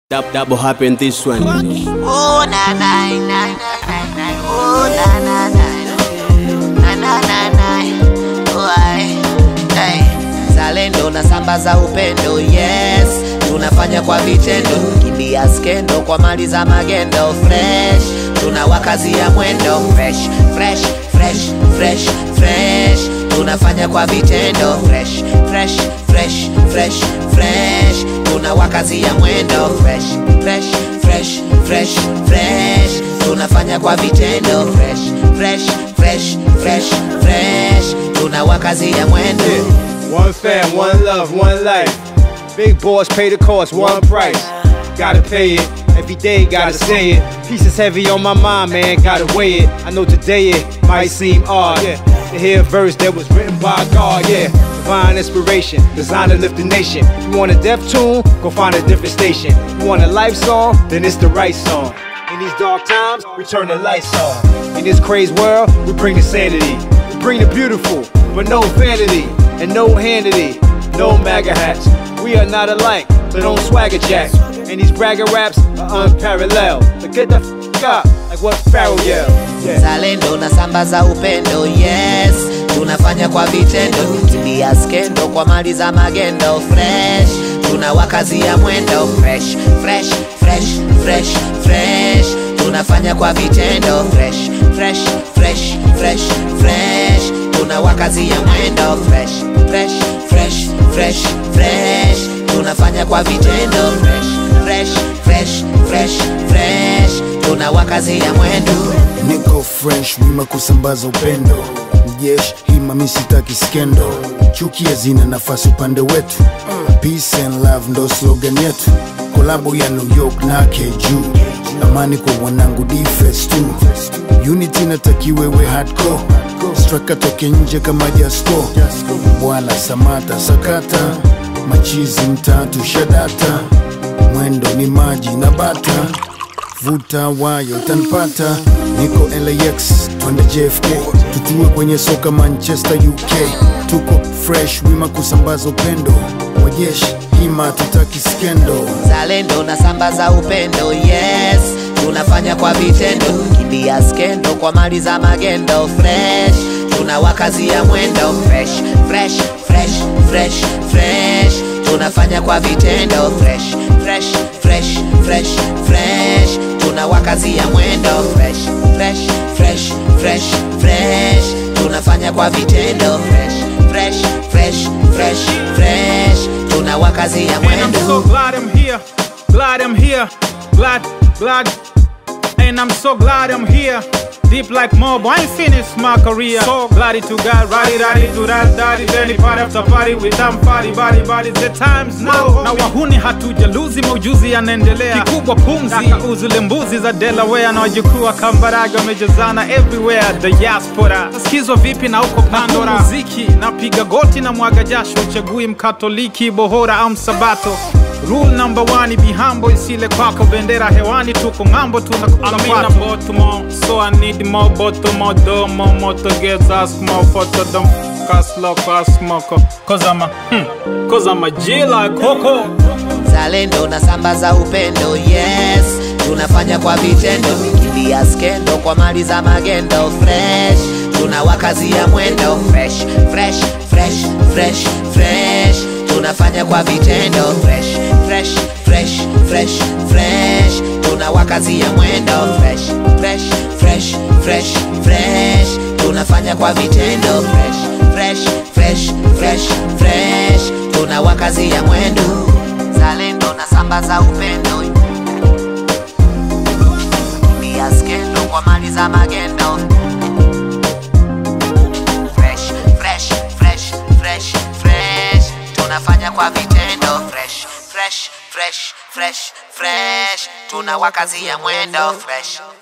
Dab, double happen this one. Oh na na na na na na. Oh na na na na na na na. Oh ai. Hey. Zalendo na sambaza upendo, yes. Tunafanya kwa vitendo, kimbia skendo kwa mali za magendo fresh. Tunawakazia mwendo fresh, fresh, fresh, fresh, fresh. Tunafanya kwa vitendo fresh, fresh, fresh, fresh, fresh. Tunawakazia mwendo fresh, fresh, fresh, fresh, fresh. Tunafanya kwa vitendo fresh, fresh, fresh, fresh, fresh. Tunawakazia mwendo One fam, one love, one life. Big boys pay the cost, one price. Gotta pay it. Every day, gotta say it. Pieces heavy on my mind, man, gotta weigh it. I know today it might seem odd, yeah. To hear a verse that was written by God, yeah. Divine inspiration, designed to lift the nation. You want a deaf tune? Go find a different station. You want a life song? Then it's the right song. In these dark times, we turn the lights on. In this crazy world, we bring the sanity. We bring the beautiful, but no vanity and no handity, no MAGA hats. We are not alike, so don't swagger jack. And these bragger raps are unparalleled. So get the f up, like what Pharaoh yelled. Yeah. Zalendo na sambaza upendo, yes. Tunafanya kwa vitendo, kimbia skendo kwa mali za magendo fresh. Tunawakazia mwendo fresh, fresh, fresh, fresh, fresh. Tunafanya kwa vitendo fresh, fresh, fresh, fresh, fresh. Tunawakazia mwendo fresh, fresh, fresh, fresh, fresh. Tunafanya kwa vitendo fresh, fresh, fresh, fresh, fresh. Tunawakazia mwendo niko fresh wima kusambaza upendo jesh hima misitaki skendo chuki hazina nafasi upande wetu peace and love ndo slogan yetu kolabo ya new york na keju amani kwa wanangu defes tu unity natakiwewe hardcore straka toke nje kama jasko bwana samata sakata machizi mtatu shadata mwendo ni maji na bata vuta wayo utanipata niko lax twende jfk tutue kwenye soka manchester uk tuko fresh wima kusambaza upendo wajeshi hima tutaki skendo Zalendo na sambaza upendo, yes. Tunafanya kwa vitendo, kimbia skendo kwa mali za magendo fresh. Tunawakazia mwendo fresh, fresh, fresh, fresh, fresh. Tunafanya kwa vitendo fresh, fresh, fresh, fresh, fresh. Tunawakazia mwendo fresh, fresh, fresh, fresh, fresh. Tunafanya kwa vitendo fresh, fresh, fresh, fresh, fresh. Tunawakazia And I'm so mwendo glad I'm here, glad I'm here, glad, glad. And I'm so glad I'm here. Deep like mob, I ain't finished my career. So glad to God, ready, ready to that, daddy, daddy, party after party with them party, body, body. The times now. Na wahuni hatujaluzi, maujuzi yanaendelea. Kikubwa pumzi, uzule mbuzi za Delaware na wajukuu wa Kambarage wamejazana everywhere. The diaspora. Sikizwa vipi na uko Pandora? Muziki, napiga goti na mwaga jasho, uchagui mkatoliki, bohora au msabato. Rule number one, be humble, isile kwako bendera hewani, tuko ng'ambo, tunakuamina botomo, so I need more botomo, domo, moto gets ask more photo, don't f- us loco, us smoko, cause I'm a, hmm, cause I'm a G like Coco. Zalendo na sambaza upendo, yes. Tunafanya kwa vitendo, kimbia skendo kwa mali za magendo fresh. Tunawakazia mwendo fresh, fresh, fresh, fresh, fresh. Tunafanya kwa vitendo fresh, fresh, fresh, fresh, fresh. Tunawakazia mwendo fresh, fresh, fresh, fresh, fresh. Tunafanya kwa vitendo fresh, fresh, fresh, fresh, fresh. Tunawakazia mwendo Zalendo na sambaza upendo Pia skendo kwa mali za magendo Fresh, fresh, fresh, fresh, fresh Tunafanya kwa vitendo Fresh, fresh, fresh, fresh, fresh Tunawakazia mwendo Fresh